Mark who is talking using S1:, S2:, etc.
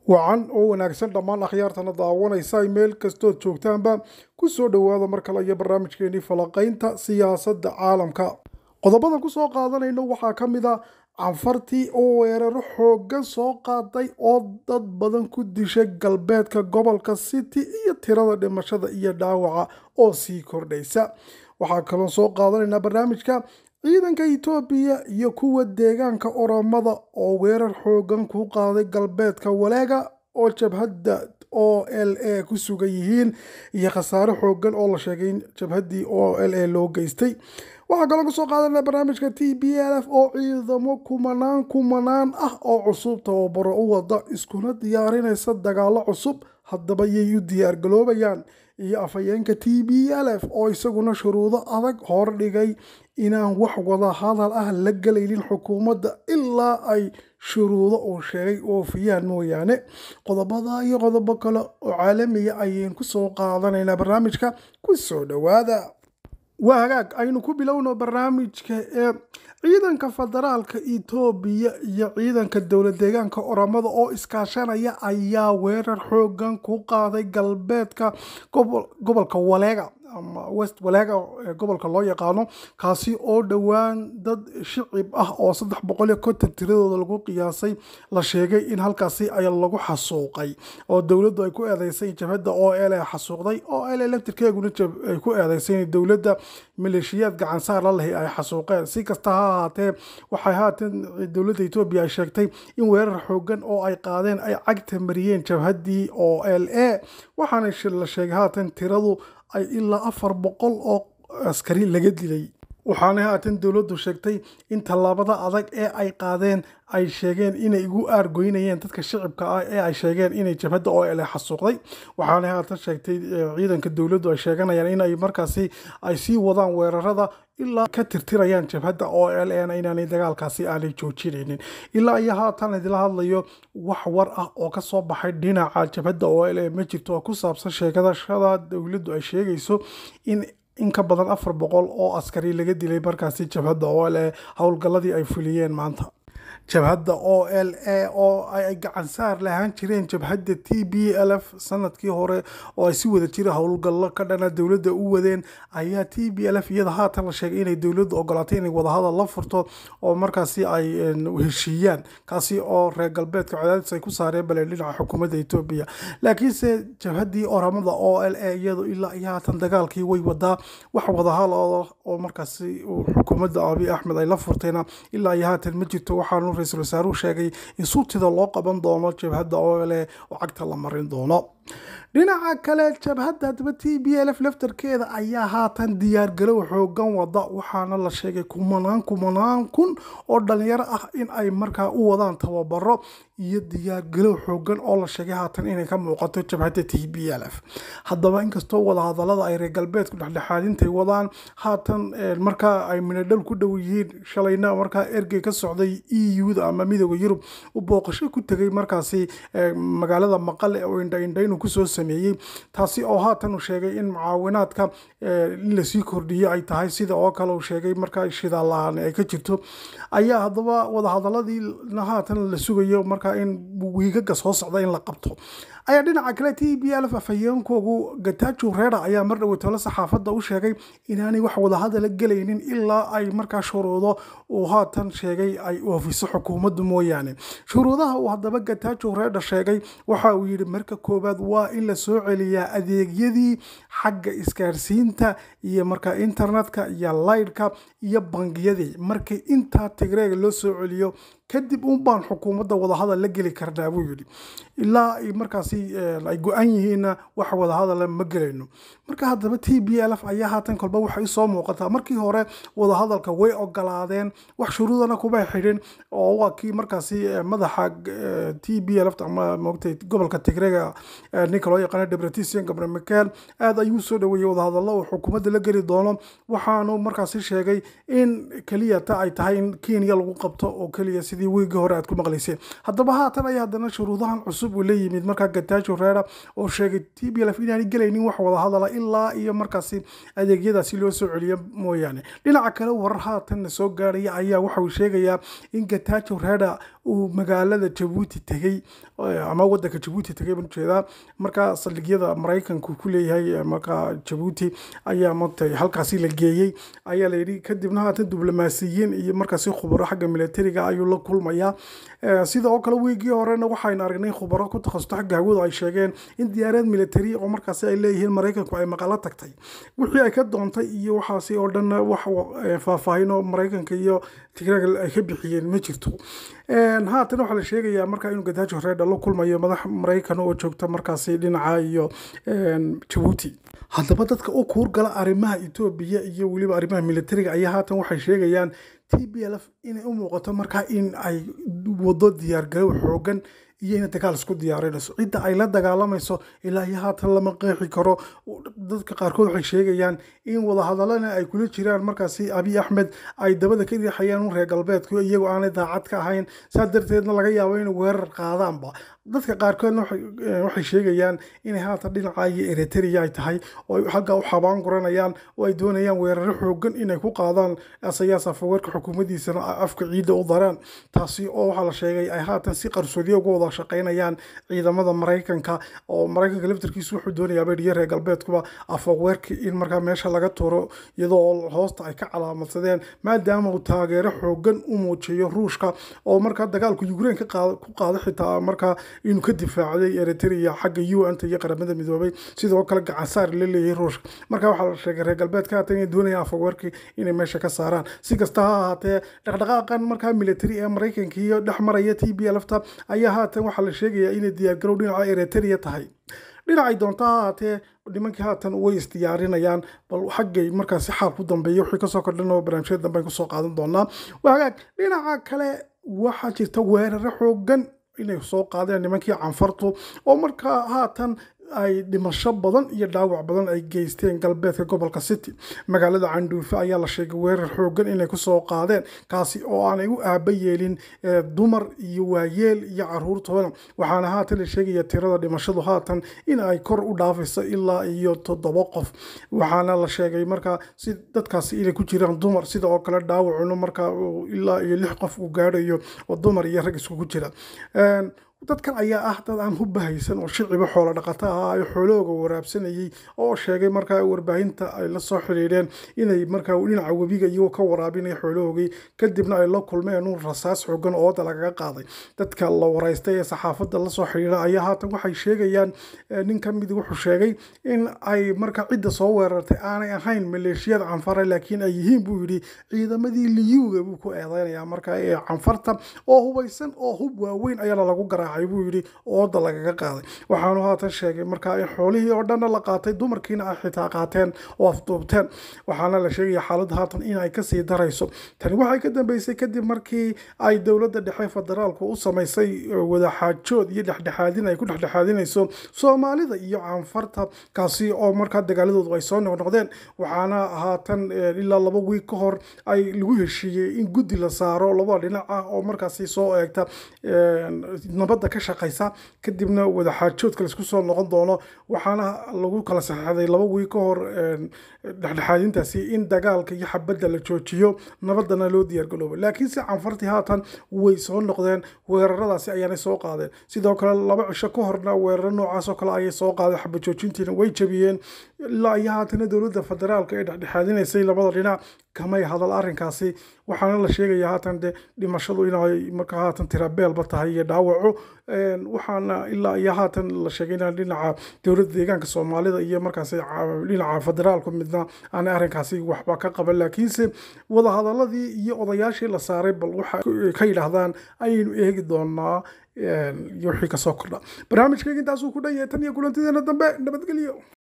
S1: wacan oo wanaagsan dhammaan akhyaartana daawanaysa meel kastood joogtaanba ku soo dhowaada mar kale iyo barnaamijkeenii falaqaynta siyaasadda caalamka qodobadan ku soo qaadanayno waxaa ka mid a canfartii oo weeraro xooggan soo qaaday oo dad badan ku dishay galbeedka gobolka city iyo tirada dhimashada iyo dhaawaca oo sii kordhaysa waxaa kaloo soo qaadanaynaa barnaamijka ciidanka itoobiya iyo kuwa deegaanka oromada oo weerar xoogan ku qaaday galbeedka waleega oo jabhadda o l a ku sugan yihiin iyo khasaare xoogan oo la sheegay in jabhaddii o l a loo geystay waxaa kaloo kasoo qaadanaa barnaamijka t b l f oo ciidamo kumanaan kumanaan ah oo cusub tababaro u wada iskuna diyaarinaysa dagaalo cusub haddaba yay u diyaargaloobayaan iyo afhayeenka t b l f oo isaguna shuruudo adag hordhigay inaan wax wada hadal ah la gelaynin xukuumadda ilaa ay shuruudo uu sheegay oofiyaan mooyaane qodobada iyo qodobo kale oo caalamiya ayaynu kusoo qaadanaynaa barnaamijka ku soo dhowaada waa hagaag aynu ku bilowno barnaamijka ee ciidanka federaalka itoobiya iyo ciidanka dowlad deegaanka oromada oo iskaashanaya ayaa weerar xoogan ku qaaday galbeedka gobolka waleega ama west waleega ee gobolka loo yaqaano kaasi oo dhowaan dad shicib ah oo saddex boqol iyo konton tiradooda lagu qiyaasay la sheegay in halkaasi ay lagu xasuuqay oo dowladdu ay ku eedeysay jabhadda o l xasuuqday o l laftirkeeguna ay ku eedeysay in dowladda maleeshiyaad gacansaar la lehi ay xasuuqeen si kasta ha ahaatee waxay haatan dowladda etoobiya ay sheegtay in weerar xoogan oo ay qaadeen ay cagta mariyeen jabhaddii o l a waxaana la sheegay haatan tiradu ay ilaa afar boqol oo askari laga dilay waxaana haatan dowladdu sheegtay in tallaabada adag ee ay qaadeen ay sheegeen inay igu aargoynayeen dadka shicibka ah ee ay sheegeen inay jabhadda oo ele xasuuqday waxaana haatan sheegtay ciidanka dowladdu ay sheeganayaan in ay markaasi ay sii wadaan weerarada ilaa ka tirtirayaan jabhadda oo l n inaanay dagaalkaasi aanay joojinaynin ilaa iyo haatan idila hadlayo wax war ah oo kasoo baxay dhinaca jabhadda oo l ma jirto oo ku saabsan sheegadashada dowladdu ay sheegayso in in ka badan afar boqol oo askari laga dilay markaasi jabhadda oo l howlgalladii ay fuliyeen maanta jabhadda o l a oo ay gacansaar lahaan jireen jabhadda t b l f sanadkii hore oo ay si wada jira howlgallo ka dhana dowladda u wadeen ayaa t b l f iyada haatan la sheegay inay dowladdu ogolaatay inay wadahadal la furto oo markaasi ay heshiiyaan kaasi oo reer galbeedka cadaadis ay ku saareen bale dhinaca xukuumadda etoobiya laakiinse jabhaddii oramada o l a iyadu ilaa iyo haatan dagaalkii way wadaa wax wadahadal oo markaasi xukuumadda abiy axmed ay la furtayna ilaa iyo haatan ma jirto waxaanu ra-iisul wasaaruhu sheegay in suutida loo qaban doono jabhadda oo leh oo cagta la marin doono dhinaca kale jabhadda haddaba t b l f laftarkeeda ayaa haatan diyaargalow xoogan wada waxaana la sheegay kumanaan kumanaan kun oo dhalinyaro ah in ay markaa u wadaan tababaro iyo diyaargalow xoogan oo la sheegay haatan inay ka muuqato jabhadda t b l f haddaba inkastoo wadahadalada ay reer galbeedku dhexdhexaadintay wadaan haatan markaa ay minadhal ku dhow yihiin shalayna markaa ergey ka socday e u da ama midooda yurub u booqasho ku tegay markaasi magaalada maqale oo indhaindhaynu kusoo sameeyey taasi oo haatan uu sheegay in mucaawinaadka in lasii kordhiyo ay tahay sida oo kale uu sheegay markaa shidaal la-aan ay ka jirto ayaa haddaba wadahadaladiina haatan la sugayo markaa in wiigaga soo socda in la qabto ayaa dhinaca kale t b l f afhayeenkoogu gatajo reera ayaa mar dhoweytole saxaafadda u sheegay inaanay wax wadahadala gelaynin ilaa ay markaa shuruudo uu haatan sheegay ay oofiso xukuumaddu mooyaane shuruudaha uu haddaba gatajo reera sheegay waxa uu yidhi marka koowaad waa in la soo celiyaa adeegyadii xagga isgaarsiinta iyo markaa internetka iyo laydhka iyo bangiyadii markii intaa tigreega loo soo celiyo kadib un baan xukuumadda wadahadal la geli karnaa buu yidhi ilaa ay markaasi ay go-an yihiinna wax wadahadala ma gelayno marka haddaba t b l f ayaa haatan kolba waxay usoo muuqataa markii hore wadahadalka way ogolaadeen wax shuruudana kuma xidhin oo waa kii markaasi madaxa t b l f ama moogtay gobolka tigreega ninka loo yaqaano debretisian gabriel michael aad ayuu soo dhaweeyey wadahadallo uu xukuumadda la geli doono waxaanu markaasi sheegay in keliya ta ay tahay in kenya lagu qabto oo keliya sidii wiigii hore aad ku maqlayseen haddaba haatan ayaa haddana shuruudahan cusub uu la yimid markaa gatajo reera oo sheegay t b l f inaanay gelaynin wax wadahadala ilaa iyo markaasi adeegyadaasi loo soo celiyo mooyaane dhinaca kale warar haatanna soo gaaraya ayaa waxa uu sheegayaa in gatajo reera uu magaalada jabuuti tegey ama wadanka jabuuti tegey baan ujeedaa markaa saldhigyada maraykanku ku leeyahay markaa jabuuti ayaa maogtay halkaasi la geeyey ayaa layidhi kadibna haatan diblomaasiyiin iyo markaasi khubaro xagga militariga ayuu la kulmayaa sida oo kale wiigii horena waxaynu aragnay khubaro ku takhasusta xagga hawadu ay sheegeen in diyaarad militari oo markaasi ay leeyihiin maraykanku ay maqalo tagtay wixii ay ka doontay iyo waxaasi oo dhan wax faahfaahin oo maraykanka iyo tigraaga ay ka bixiyeen ma jirto haatan waxaa la sheegayaa markaa inuu gadaajo reedha la kulmayo madax maraykan oo joogta markaasi dhinaca iyo jabuuti haddaba dadka u kuurgala arrimaha etoobiya iyo weliba arrimaha militariga ayaa haatan waxay sheegayaan t b l f inay u muuqato markaa in ay wado diyaargarow xoogan iyo inay dagaal isku diyaarinayso cidda ay la dagaalamayso ilaa iyo haatan lama qeexi karo dadka qaarkood waxay sheegayaan in wadahadalana ay kula jiraan markaasi abiy axmed ay dabada ka riixayaan un reer galbeedku iyagoo aanay daacad ka ahayn saa darteedna laga yaabo inay weerar qaadaanba dadka qaarkoodna waxay sheegayaan inay haatan dhinaca iyo eritrea ay tahay oo halkaa u xabaan guranayaan oo ay doonayaan weeraro xoogan inay ku qaadaan asayaas afaweerka xukuumaddiisana afka ciidda u daraan taasi oo waxaa la sheegay ay haatan si qarsoodiya uga wada shaqaynayaan ciidamada maraykanka oo maraykanka laftarkiisu wuxuu doonayaa baydhiyo reer galbeedkuba afaweerka in markaa meesha laga turo iyadoo hoosta ay ka calaamadsadeen maadaama uu taageero xoogan u muujiyo ruushka oo markaa dagaalku ukraine ku qaada xitaa markaa inuu ka difaacday eritrea xagga u n ta iyo qaramada midoobay sidoo kale gacansaar la leeyahay ruushka marka waxaa la sheegay reer galbeedka haatan inay doonayaan afaweerkii inay meesha ka saaraan si kasta ha ahaatee dhaqdhaqaaqan markaa military ee maraykanka iyo dhex maraya t b lfta ayaa haatan waxaa la sheegayaa inay diyaargarow dhinaca eritrea tahay dhinacay doonta ha ahaatee nimankii haatan way isdiyaarinayaan bal xaggay markaasi xaal ku dambeeya wixii kasoo kordhan oo barnaamijyada dambe kusoo qaadan doonaa wagaag dhinaca kale waxaa jirta weeraro xoogan inay soo qaadeen nimankii canfartu oo markaa haatan ay dhimasho badan iyo dhaawac badan ay geysteen galbeedka gobolka city magaalada candhuufe ayaa la sheegay weerar xoogan inay kusoo qaadeen kaasi oo aanay u aaba yeelin dumar iyo waayeel iyo caruurtooda waxaana haatan la sheegaya tirada dhimashadu haatan in ay kor u dhaafayso ilaa iyo toddoba qof waxaana la sheegay markaa si dadkaasi inay ku jiraan dumar sida oo kale dhaawacuna markaa ilaa iyo lix qof uu gaadhayo oo dumar iyo rag iskugu jira dadkan ayaa ah dad aan hubahaysan oo shiciba xoolo dhaqato ah ay xoolahooga waraabsanayay oo sheegay markaa warbaahinta ay la soo xidhiidheen inay markaa dhinaca webiga iyagoo ka waraabinaya xoolahoogii kadibna ay la kulmeen un rasaas xoogan ooda lagaga qaaday dadka la waraystay ee saxaafadda lasoo xidhiidha ayaa haatan waxay sheegayaan nin ka mid wuxuu sheegay in ay markaa cidda soo weerartay aanay ahayn maleeshiyada canfara laakiin ay yihiin buu yidhi ciidamadii liyuuga buu ku eedeynaya markaa ee canfarta oo hubaysan oo hub waaweyn ayaana lagu garaa buu yidhi ooda lagaga qaaday waxaanu haatan sheegay markaa in xoolihii oo dhanna la qaatay dumarkiina ay xitaa qaateen oo afduubteen waxaana la sheegaya xaaladda haatan inay kasii darayso tani waxay ka dambeysay kadib markii ay dowladda dhexe federaalku u samaysay wadaxaajood iyo dhexdhexaadin ay ku dhexdhexaadinayso soomaalida iyo canfarta kaasi oo markaa dagaaladoodu ay soo noqnoqdeen waxaana haatan ilaa laba wiig ka hor ay lagu heshiiyey in guddi la saaro labada dhinac ah oo markaasi soo eegta nabadda ka shaqaysa kadibna wadaxaajoodka laisku soo noqon doono waxaana lagu kala saxeixday laba wiig ka hor dhexdhexaadintaasi in dagaalka iyo xabadda la joojiyo nabadana loo diyaargaloobo laakiin si canfartii haatan way soo noqdeen weeraradaasi ayaanay soo qaadeen sidoo kale laba cisho ka horna weeraro noocaas oo kale ayay soo qaadeen xabad joojintiina way jabiyeen ilaa iyo haatana dowladda federaalka ee dhexdhexaadinaysay labada dhinac kamay hadal arrinkaasi waxaana la sheegaya haatan de dhimashadu inay markaa haatan tirabeelba tahay iyo dhaawaco waxaana ilaa iyo haatan la sheegay in dhinaca dowladda deegaanka soomaalida iyo markaasi dhinaca federaalku midna aanay arrinkaasi waxba ka qaban laakiinse wadahadaladii iyo odayaashii la saaray bal waxa ka yidhaahdaan ayaynu eegi doonaa iyo wixii kasoo kordha barnaamijkayga intaasuu ku dhan yahay tan iyo kulantideena dambe nabadgelyo